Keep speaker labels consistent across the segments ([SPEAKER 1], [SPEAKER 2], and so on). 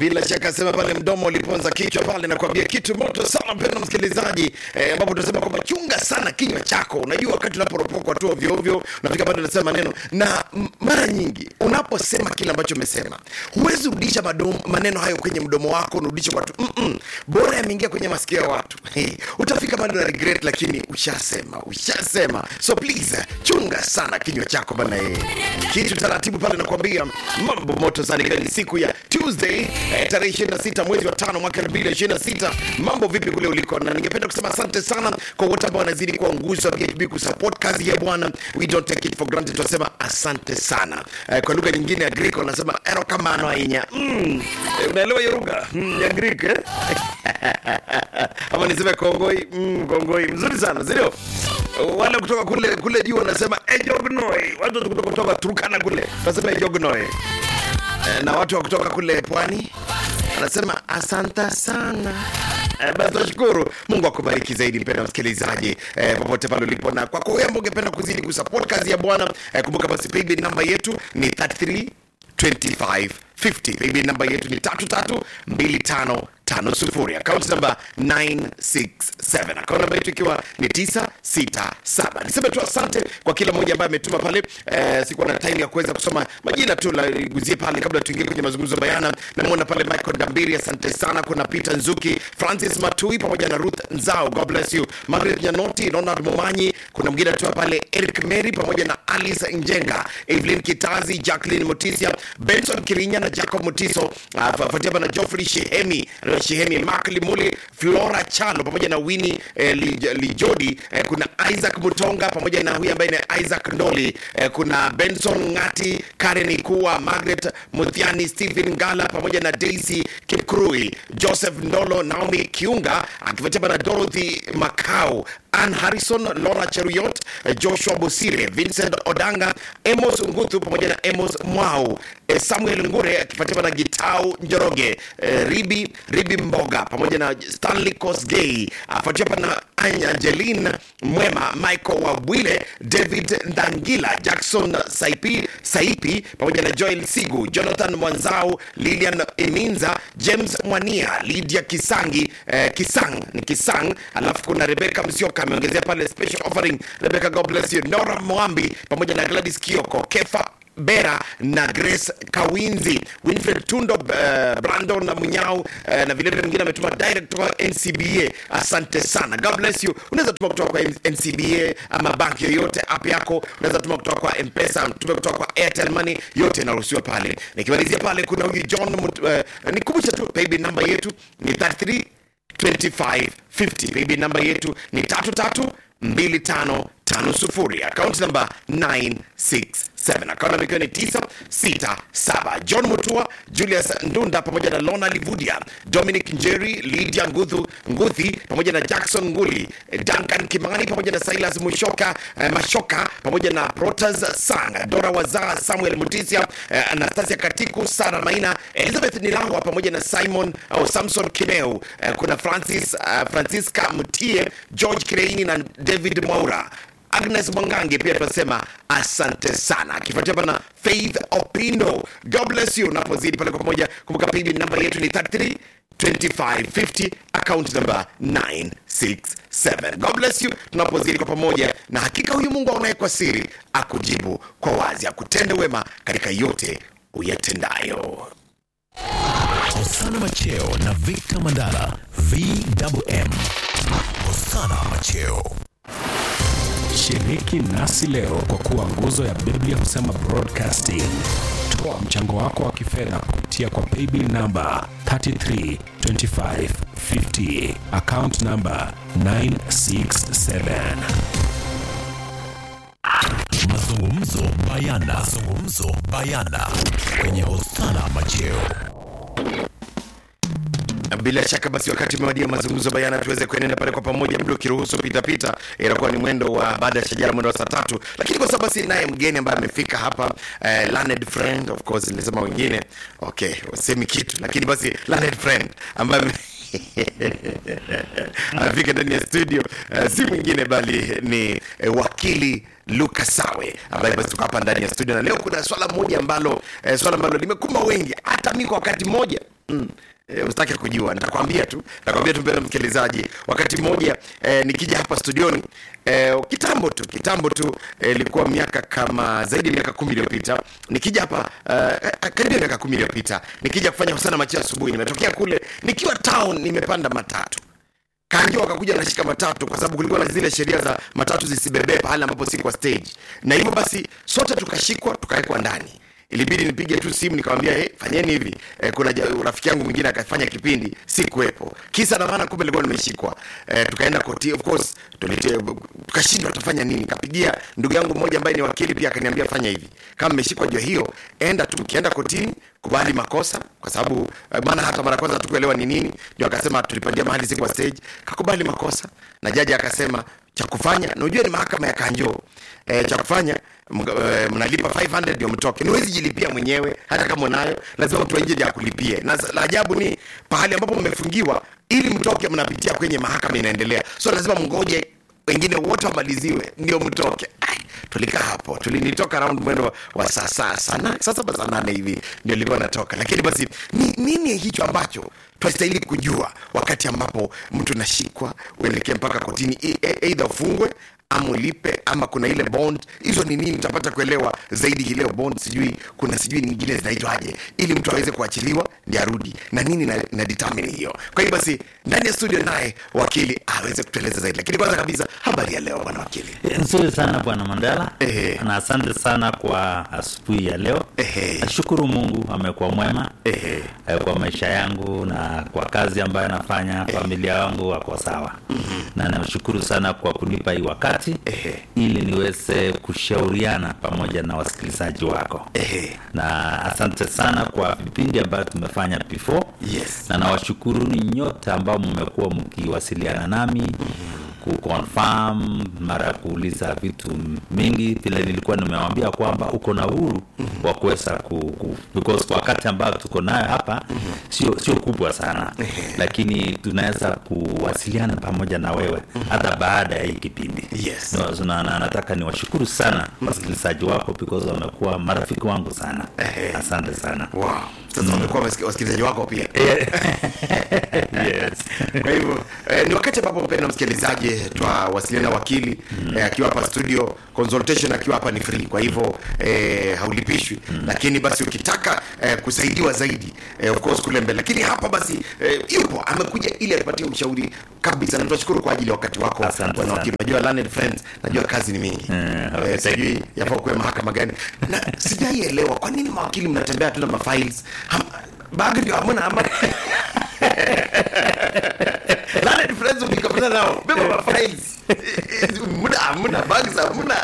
[SPEAKER 1] bila shaka sema pale mdomo uliponza kichwa pale, nakwambia kitu moto sana mpendwa msikilizaji, eh, ambapo tunasema kwamba chunga sana kinywa chako. Unajua wakati unaporopokwa tu ovyo ovyo, unafika bado unasema maneno, na m- mara nyingi unaposema kile ambacho umesema, huwezi rudisha madom- maneno hayo kwenye mdomo wako, unarudisha kwa watu Mm-mm. bora yameingia kwenye masikio ya watu hey, utafika bado na regret, lakini ushasema, ushasema. So please chunga sana kinywa chako bana, eh. kitu taratibu pale, nakwambia mambo moto sana, ikiwa ni siku ya Tuesday eh, tarehe 26 mwezi wa tano mwaka 2026. Mambo vipi kule uliko? Na ningependa kusema asante sana kwa wote ambao wanazidi kuwa nguzo ya BHB kusupport kazi ya Bwana. We don't take it for granted, tunasema asante sana. Eh, kwa lugha nyingine ya Greek wanasema erokamano ainya. Mm, eh, unaelewa hiyo lugha mm, ya Greek eh? ama niseme kongoi mm, kongoi mzuri sana sindio wale kutoka kule kule juu wanasema ejognoi watu kutoka kutoka turkana kule wanasema ejognoi Eh, na watu wa kutoka kule pwani anasema asanta sana Eh, basi tunashukuru mungu akubariki zaidi mpenda msikilizaji eh, popote pale ulipo na kwako wewe ambao ungependa kuzidi kusupport kazi ya bwana eh, kumbuka basi paybill namba yetu ni 33 25 50 paybill namba yetu ni 332550 akaunti namba 967 akaunti namba yetu ikiwa ni 967 niseme tu asante kwa kila mmoja ambaye ametuma pale eh, sikuwa na time ya kuweza kusoma majina tu laguzie pale kabla tuingie kwenye mazungumzo bayana namwona pale michael dambiri asante sana kuna peter nzuki francis matui pamoja na ruth nzao god bless you margaret nyanoti ronald momanyi kuna mwingine atoa pale eric mary pamoja na alice njenga evelyn kitazi jacqueline mutisia benson kirinya na jacob mutiso uh, fuatia na joffrey shehemi uh, shehemi mark limuli flora chalo pamoja na wini eh, Li- lijodi eh, kuna isaac mutonga pamoja na huyu ambaye ni isaac ndoli eh, kuna benson ngati karen ikua margaret muthiani stephen ngala pamoja na daisy kipkrui joseph ndolo naomi kiunga akifuatia na dorothy macau Ann Harrison, Laura Cheruyot, eh, Joshua Bosire, Vincent Odanga, Amos Nguthu pamoja na Amos Mwau, eh, Samuel Ngure akifuatiwa na Gitau Njoroge, eh, Ribi Ribi Mboga pamoja na Stanley Kosgei, afuatia hapa na Anya Angeline Mwema, Michael Wabwile, David Ndangila, Jackson Saipi, Saipi pamoja na Joel Sigu, Jonathan Mwanzau, Lilian Iminza, James Mwania, Lydia Kisangi, eh, Kisang ni Kisang, alafu kuna Rebecca Msioka ameongezea pale special offering. Rebecca, God bless you. Nora Mwambi pamoja na Gladys Kioko, Kefa Bera na Grace Kawinzi, Winfred Tundo, uh, Brandon na Munyao uh, na vilevile mwingine ametuma direct kwa NCBA. Asante sana, God bless you. Unaweza tuma kutoka kwa NCBA ama bank yoyote, app yako unaweza tuma kutoka kwa M-Pesa, tume kutoka kwa Airtel Money, yote inaruhusiwa pale. Nikimalizia pale, kuna huyu John Mut, uh, nikumbusha tu paybill namba yetu ni 33 2550 paybill namba yetu ni 332550 akaunti namba 967 akaunti namba ikiwa ni 967 john mutua julius ndunda pamoja na lona livudia dominic njeri lydia nguthu nguthi pamoja na jackson nguli duncan kimani pamoja na silas mushoka eh, mashoka pamoja na protas sang dora wazaa samuel mutisia eh, anastasia katiku sara maina elizabeth nilangwa pamoja na simon au samson kimeu eh, kuna francis uh, francisca mtie george kireini na david mwaura agnes mwangangi pia tunasema asante sana akifuatia pana faith opino god bless you unapozidi pale kwa pamoja kumbuka paybill namba yetu ni 33 2550 account number 967 god bless you tunapozidi kwa pamoja na hakika huyu mungu aonaye kwa siri akujibu kwa wazi akutende wema katika yote uyatendayo
[SPEAKER 2] Hosana Macheo na Victor Mandala VMM. Hosana Macheo.
[SPEAKER 3] Shiriki nasi leo kwa kuwa nguzo ya Biblia husema broadcasting. Toa mchango wako wa kifedha kupitia kwa paybill namba 332550 account namba 967.
[SPEAKER 2] Mazungumzo bayana. Mazungumzo bayana kwenye Hosana Macheo.
[SPEAKER 1] bila shaka basi wakati umewadia mazungumzo bayana tuweze kuenenda pale kwa pamoja muda ukiruhusu pitapita itakuwa ni mwendo wa baada ya shajara mwendo wa saa tatu lakini kwa sababu basi naye mgeni ambaye amefika hapa eh, learned friend of course nilisema wengine okay wasemi kitu lakini basi learned friend ambaye ame- amefika ndani ya studio uh, si mwingine bali ni uh, wakili Luka Sawe ambaye basi tuko hapa ndani ya studio, na leo kuna swala moja ambalo eh, swala ambalo limekumba wengi, hata mimi kwa wakati mmoja mm. E, usitake kujua nitakwambia tu nitakwambia tu mbele msikilizaji wakati mmoja e, nikija hapa studioni e, kitambo tu kitambo tu ilikuwa e, miaka kama zaidi ya miaka kumi iliyopita nikija hapa e, karibia miaka kumi iliyopita nikija kufanya husana machi asubuhi nimetokea kule nikiwa town nimepanda matatu kanjo wakakuja nashika matatu kwa sababu kulikuwa na zile sheria za matatu zisibebee pahali ambapo si kwa stage na hivyo basi sote tukashikwa tukawekwa ndani ilibidi nipige tu simu nikamwambia hey, fanyeni hivi e, kuna ja- rafiki yangu mwingine akafanya kipindi si kuwepo kisa na maana kumbe nilikuwa nimeshikwa e, tukaenda koti of course tulite- tukashindwa tutafanya nini kapigia ndugu yangu mmoja ambaye ni wakili pia akaniambia fanya hivi kama mmeshikwa jua hiyo enda tu ukienda kotini kubali makosa kwa sababu eh, maana hata mara kwanza tukuelewa ni nini ndio akasema tulipandia mahali si kwa stage kakubali makosa na jaji akasema cha kufanya na unajua ni mahakama ya kanjo e, cha kufanya mga- eh, mnalipa 500 ndio mtoke niwezi jilipia mwenyewe hata kama unayo lazima mtu wa nje ndiye akulipie na la ajabu ni pahali ambapo mmefungiwa ili mtoke mnapitia kwenye mahakama inaendelea so lazima mngoje wengine wote wamaliziwe ndio mtoke Ai, tulikaa hapo tulinitoka round mwendo wa- wa saa saa sana saa saba saa nane hivi ndio ilikuwa natoka lakini basi ni, nini hicho ambacho twastahili kujua wakati ambapo mtu nashikwa uelekee mpaka kotini e- e- eidha ufungwe ama ulipe ama kuna ile bond hizo ni nini utapata kuelewa zaidi hii leo bond sijui kuna sijui nyingine zinaitwaje ili mtu aweze kuachiliwa ndi arudi na nini na, na determine hiyo kwa hiyo basi ndani ya studio naye wakili aweze kutueleza zaidi lakini kwanza kabisa habari ya leo bwana wakili
[SPEAKER 4] nzuri sana bwana mandela
[SPEAKER 1] Ehe.
[SPEAKER 4] na asante sana kwa asubuhi ya leo
[SPEAKER 1] Ehe.
[SPEAKER 4] nashukuru mungu amekuwa mwema
[SPEAKER 1] Ehe.
[SPEAKER 4] eh, kwa maisha yangu na kwa kazi ambayo anafanya familia yangu wako sawa na nashukuru sana kwa kunipa hii wakati
[SPEAKER 1] Ehe.
[SPEAKER 4] ili niweze kushauriana pamoja na wasikilizaji wako
[SPEAKER 1] Ehe.
[SPEAKER 4] na asante sana kwa vipindi ambayo tumefanya before
[SPEAKER 1] Yes.
[SPEAKER 4] na nawashukuru ni nyote ambao mmekuwa mkiwasiliana nami kuconfirm mara ya kuuliza vitu mingi vile nilikuwa nimewambia kwamba uko na uhuru wa kuweza ku, ku, because kwa wakati ambao tuko nayo hapa sio sio kubwa sana lakini tunaweza kuwasiliana pamoja na wewe hata baada ya hii kipindi
[SPEAKER 1] Yes.
[SPEAKER 4] No, na, na, nataka niwashukuru sana wasikilizaji wako because wamekuwa marafiki wangu sana asante sana
[SPEAKER 1] wow. sasa wamekuwa wasiki- wasikilizaji wako pia
[SPEAKER 4] yes.
[SPEAKER 1] kwa hivyo eh, ni wakati ambapo mpenda msikilizaji twawasiliana na wakili eh, akiwa hapa studio consultation akiwa hapa ni free kwa hivyo eh, haulipishwi lakini basi ukitaka eh, kusaidiwa zaidi eh, of course kule mbele lakini hapa basi eh, yupo amekuja ili atupatie ushauri kabisa na tunashukuru kwa ajili ya wakati wako
[SPEAKER 4] Asante
[SPEAKER 1] bwana
[SPEAKER 4] sana.
[SPEAKER 1] wakili najua learned friends najua kazi ni mingi
[SPEAKER 4] Eh, okay,
[SPEAKER 1] eh,
[SPEAKER 4] thank
[SPEAKER 1] sijui yafaa kuwe mahakama gani na sijaielewa kwa nini mawakili mnatembea tu na mafiles Ham- bag ndio hamna ama Learned friends ukikapata nao beba mafiles muda hamna bags hamna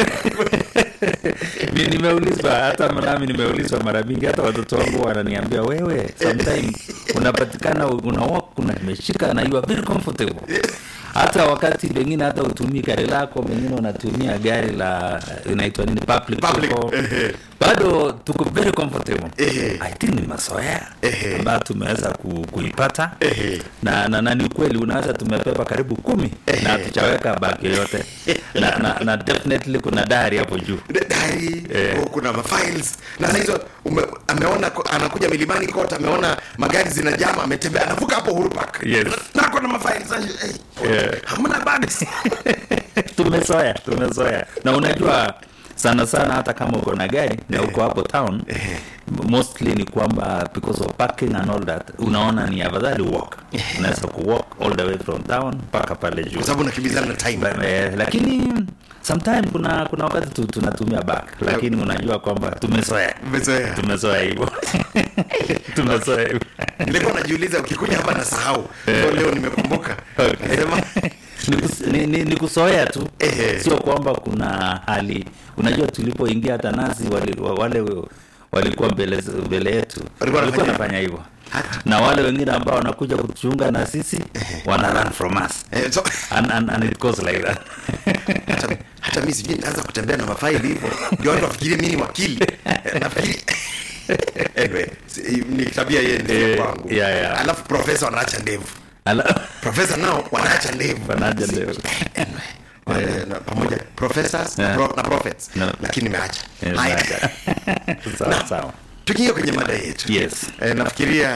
[SPEAKER 4] Ni- nimeulizwa hata nami nimeulizwa mara mingi hata watoto wangu wananiambia wewe sometime unapatikana una walk una imeshika na you are very comfortable hata wakati pengine hata utumii gari lako pengine unatumia gari la inaitwa nini public,
[SPEAKER 1] Public,
[SPEAKER 4] tuko-
[SPEAKER 1] ehe.
[SPEAKER 4] bado tuko very comfortable
[SPEAKER 1] Ehe.
[SPEAKER 4] i think ni mazoea
[SPEAKER 1] Ehe.
[SPEAKER 4] ambayo tumeweza ku, kuipata
[SPEAKER 1] Ehe.
[SPEAKER 4] na, na, na ni kweli unaweza tumepepa karibu kumi na hatujaweka bag yoyote na, na, na definitely kuna dari hapo juu
[SPEAKER 1] dari
[SPEAKER 4] Eh.
[SPEAKER 1] oh, kuna mafiles na saa hizo ume- ameona ko- anakuja milimani kote ameona magari zinajama ametembea anavuka hapo Uhuru Park
[SPEAKER 4] Yes.
[SPEAKER 1] na na kuna mafiles hey,
[SPEAKER 4] Yeah.
[SPEAKER 1] hamna bags
[SPEAKER 4] tumezoea tumezoea na unajua sana sana hata kama uko na gari na uko hapo town mostly ni kwamba because of parking and all that unaona ni afadhali walk unaweza ku walk all the way from town mpaka pale juu
[SPEAKER 1] kwa sababu nakimbizana na time
[SPEAKER 4] Ba- eh, lakini sometime kuna kuna wakati tu, tunatumia back lakini unajua kwamba tumezoea
[SPEAKER 1] Umezoea.
[SPEAKER 4] tumezoea hivyo tumezoea hivyo
[SPEAKER 1] nilikuwa najiuliza ukikuja hapa nasahau Ndio leo nimekumbuka Nasema,
[SPEAKER 4] ni, kus, ni, ni, ni kusoea tu
[SPEAKER 1] Ehe.
[SPEAKER 4] sio kwamba kuna hali unajua tulipoingia hata nasi wali, wa- wale walikuwa mbele mbele yetu
[SPEAKER 1] Walikuwa
[SPEAKER 4] walikuwa
[SPEAKER 1] wanafanya-
[SPEAKER 4] wanafanya hivyo na wale wengine ambao wanakuja kuchunga na sisi wana run from us
[SPEAKER 1] eh, so,
[SPEAKER 4] and, and, and it goes like that
[SPEAKER 1] hata, hata mi sijui nitaanza kutembea na mafaili hivyo ndio watu wafikirie mi ni wakili Eh, nafikiri anyway, si- ni tabia yeye ndio
[SPEAKER 4] Eh,
[SPEAKER 1] kwangu
[SPEAKER 4] yeah, yeah.
[SPEAKER 1] alafu profesa wanaacha ndevu
[SPEAKER 4] Ala-
[SPEAKER 1] profesa nao wanaacha ndevu
[SPEAKER 4] Wanaacha ndevu.
[SPEAKER 1] Anyway, wale- na- pamoja professors
[SPEAKER 4] Yeah.
[SPEAKER 1] pro, na prophets
[SPEAKER 4] No.
[SPEAKER 1] lakini nimeacha
[SPEAKER 4] Eh,
[SPEAKER 1] haya
[SPEAKER 4] sawa sawa
[SPEAKER 1] tukiingia kwenye mada yetu
[SPEAKER 4] Yes.
[SPEAKER 1] eh, nafikiria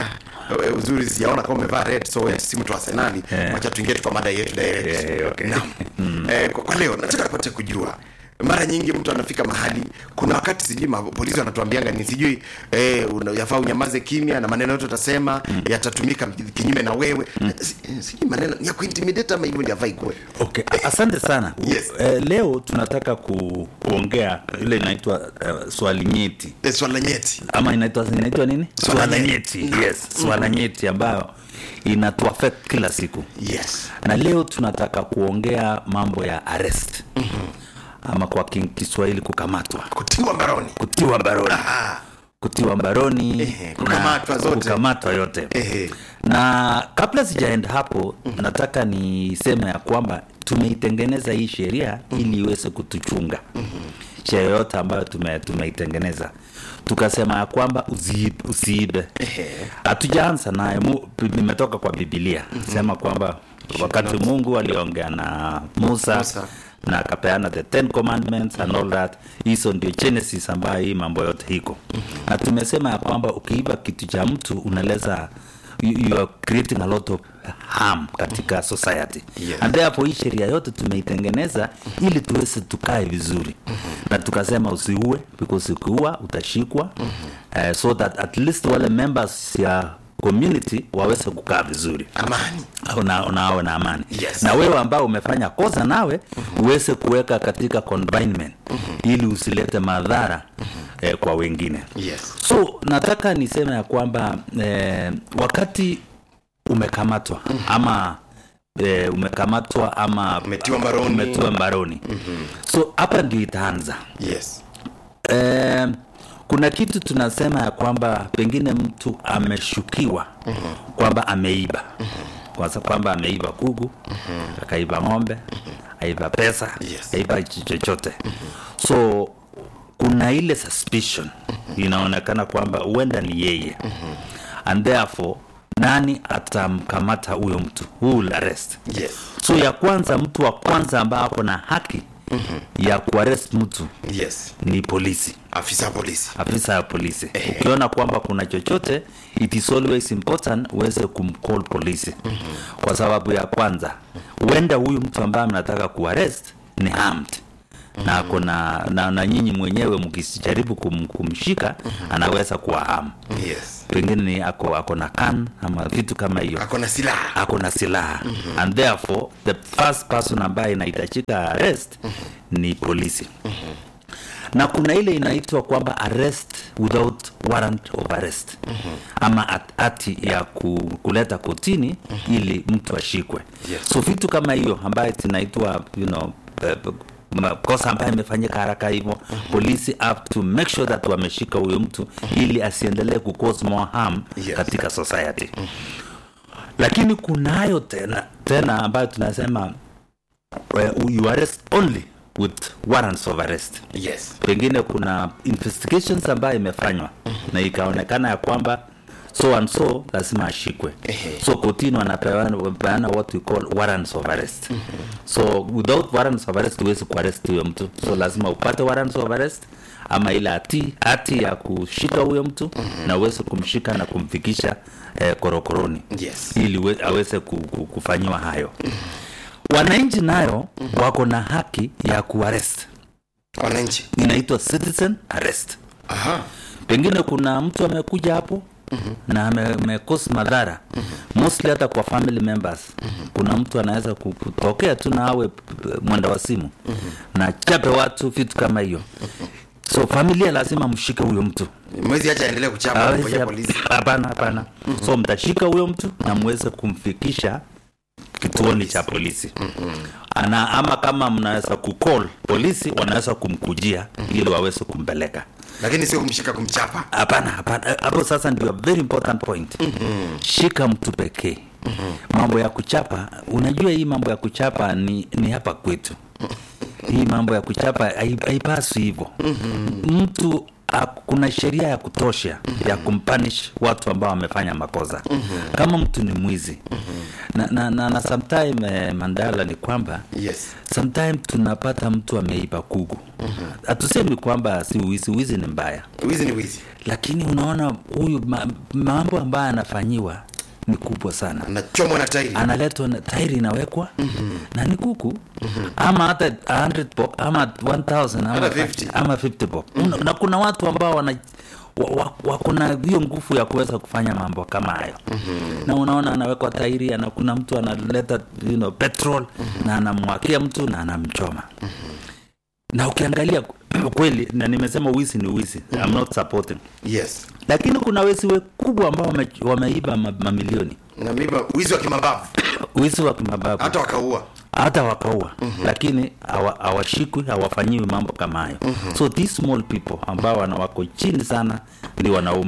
[SPEAKER 1] eh, uzuri sijaona kama umevaa red so wewe si mtu wa Arsenali
[SPEAKER 4] Eh.
[SPEAKER 1] wacha tuingie tu kwa mada yetu direct
[SPEAKER 4] Eh, okay.
[SPEAKER 1] Naam. eh, kwa, kwa leo nataka kupata kujua mara nyingi mtu anafika mahali kuna wakati sijui ma- polisi wanatuambianga ni sijui eh, una- yafaa unyamaze kimya na maneno yote utasema yatatumika kinyume na wewe Si- sijui maneno ni ya kuintimidate ama hivyo ndio yafai kuwe
[SPEAKER 4] Okay, a- asante sana.
[SPEAKER 1] Yes.
[SPEAKER 4] Eh, leo tunataka ku, kuongea ile inaitwa uh, swali nyeti
[SPEAKER 1] Eh, swala nyeti
[SPEAKER 4] ama inaitwa inaitwa nini?
[SPEAKER 1] Swala
[SPEAKER 4] Swala
[SPEAKER 1] nyeti.
[SPEAKER 4] nyeti. Yes, swala nyeti ambayo inatuaffect kila siku.
[SPEAKER 1] yes
[SPEAKER 4] Na leo tunataka kuongea mambo ya arrest. Ama kwa kin- Kiswahili kukamatwa,
[SPEAKER 1] kutiwa mbaroni
[SPEAKER 4] kutiwa mbaroni.
[SPEAKER 1] ah,
[SPEAKER 4] Kutiwa mbaroni
[SPEAKER 1] Ehe,
[SPEAKER 4] na
[SPEAKER 1] kukamatwa zote.
[SPEAKER 4] kukamatwa yote.
[SPEAKER 1] ehe
[SPEAKER 4] na kabla sijaenda hapo nataka niseme ya kwamba tumeitengeneza hii sheria ili iweze kutuchunga sheria yote ambayo tume, tumeitengeneza tukasema ya kwamba usiibe, usiibe. hatujaanza naye mu- nimetoka kwa bibilia sema kwamba wakati mungu aliongea na musa,
[SPEAKER 1] Musa.
[SPEAKER 4] na akapeana the ten commandments and all that hizo ndio genesis ambayo hii mambo yote iko na tumesema ya kwamba ukiiba kitu cha mtu unaleza you, you are creating a lot of harm katika society
[SPEAKER 1] Yes.
[SPEAKER 4] and therefore hii sheria yote tumeitengeneza ili tuweze tukae vizuri na tukasema usiue because ukiua utashikwa eh, so that at least wale members ya community waweze kukaa vizuri
[SPEAKER 1] amani
[SPEAKER 4] na, na awe na amani
[SPEAKER 1] Yes.
[SPEAKER 4] na wewe ambao umefanya kosa nawe uweze kuweka katika confinement ili usilete madhara eh, kwa wengine
[SPEAKER 1] yes
[SPEAKER 4] so nataka niseme ya kwamba eh, wakati umekamatwa ama eh, umekamatwa ama
[SPEAKER 1] Umetiwa mbaroni.
[SPEAKER 4] umetiwa mbaroni so hapa ndio itaanza
[SPEAKER 1] yes
[SPEAKER 4] Eh, kuna kitu tunasema ya kwamba pengine mtu ameshukiwa kwamba ameiba kwanza kwamba ameiba kugu akaiba ng'ombe aiba pesa
[SPEAKER 1] Yes.
[SPEAKER 4] aiba ch- chochote so kuna ile suspicion inaonekana kwamba huenda ni yeye and therefore nani atamkamata huyo mtu who will arrest
[SPEAKER 1] yes
[SPEAKER 4] so ya kwanza mtu wa kwanza ambaye ako na haki ya kuarrest mtu
[SPEAKER 1] yes
[SPEAKER 4] ni polisi
[SPEAKER 1] afisa wa polisi
[SPEAKER 4] afisa ya polisi ukiona kwamba kuna chochote it is always important uweze kumcall polisi kwa sababu ya kwanza huenda huyu mtu ambaye mnataka kuarrest ni armed na ako na, na, na nyinyi mwenyewe mkijaribu kum, kumshika anaweza kuwa harm
[SPEAKER 1] yes
[SPEAKER 4] pengine ni ako, ako na kan ama vitu kama hiyo
[SPEAKER 1] ako na silaha
[SPEAKER 4] ako na silaha and therefore the first person ambaye inahitajika arrest ni polisi na kuna ile inaitwa kwamba arrest without warrant of arrest ama at- hati ya ku, kuleta kotini ili mtu ashikwe
[SPEAKER 1] Yes.
[SPEAKER 4] so vitu kama hiyo ambayo zinaitwa you know, eh, makosa ambayo imefanyika haraka hivyo polisi have to make sure that wameshika huyo mtu ili asiendelee ku cause more harm
[SPEAKER 1] Yes.
[SPEAKER 4] katika society lakini kunayo tena tena ambayo tunasema uh, you arrest only with warrants of arrest
[SPEAKER 1] yes
[SPEAKER 4] pengine kuna investigations ambayo imefanywa na ikaonekana ya kwamba so and so lazima ashikwe
[SPEAKER 1] Ehe.
[SPEAKER 4] so kotini wanapeana wanapeana what we call warrants of arrest so without warrants of arrest huwezi kuarrest huyo mtu so lazima upate warrants of arrest ama ile hati hati ya kushika huyo mtu na uweze kumshika na kumfikisha eh, korokoroni
[SPEAKER 1] Yes.
[SPEAKER 4] ili we- aweze ku- ku- kufanyiwa hayo wananchi nayo wako na haki ya kuarrest
[SPEAKER 1] wananchi
[SPEAKER 4] inaitwa citizen arrest
[SPEAKER 1] aha
[SPEAKER 4] pengine kuna mtu amekuja hapo na ame- amekosa madhara mostly hata kwa family members kuna mtu anaweza ku- kutokea tu na awe p- p- mwenda wa simu na chape watu vitu kama hiyo so familia lazima mshike huyo mtu
[SPEAKER 1] mwezi acha aendelee kuchapa
[SPEAKER 4] Hawezi-
[SPEAKER 1] ngoja polisi
[SPEAKER 4] hapana hapana so mtashika huyo mtu na mweze kumfikisha kituoni cha polisi ana ama kama mnaweza kucall polisi wanaweza kumkujia ili waweze kumpeleka
[SPEAKER 1] lakini sio kumshika kumchapa
[SPEAKER 4] hapana hapana hapo sasa ndio very important point shika mtu pekee mambo ya kuchapa unajua hii mambo ya kuchapa ni, ni hapa kwetu hii mambo ya kuchapa hai- haipaswi hivyo mtu a- kuna sheria ya kutosha ya kumpanish watu ambao wamefanya makosa kama mtu ni mwizi na, na, na, na sometime eh, mandala ni kwamba
[SPEAKER 1] yes
[SPEAKER 4] sometime tunapata mtu ameiba kuku hatusemi kwamba si wizi wizi ni mbaya
[SPEAKER 1] wizi ni wizi
[SPEAKER 4] lakini unaona huyu ma, mambo ambayo anafanyiwa ni kubwa sana
[SPEAKER 1] anachomwa na tairi
[SPEAKER 4] analetwa na tairi inawekwa mm-hmm. na ni kuku mm-hmm. ama hata 100 bob ama 1000 ama,
[SPEAKER 1] Hata 50.
[SPEAKER 4] ama 50 bob mm-hmm. na kuna watu ambao wana wa- wa- wako na hiyo nguvu ya kuweza kufanya mambo kama hayo mm-hmm. na unaona anawekwa tairi ana kuna mtu analeta you know, petrol mm-hmm. na anamwakia mtu na anamchoma mm-hmm. na ukiangalia kweli na nimesema wizi ni wizi I'm not supporting
[SPEAKER 1] yes
[SPEAKER 4] lakini kuna wezi wakubwa ambao wame, wameiba ma- mamilioni
[SPEAKER 1] na miba wizi wa kimabavu
[SPEAKER 4] wizi wa kimababu
[SPEAKER 1] hata wakaua
[SPEAKER 4] hata wakaua mm-hmm. lakini hawa- hawashikwi hawafanyiwi mambo kama hayo mm-hmm. so these small people ambao wana- wako chini sana ndio wanaumia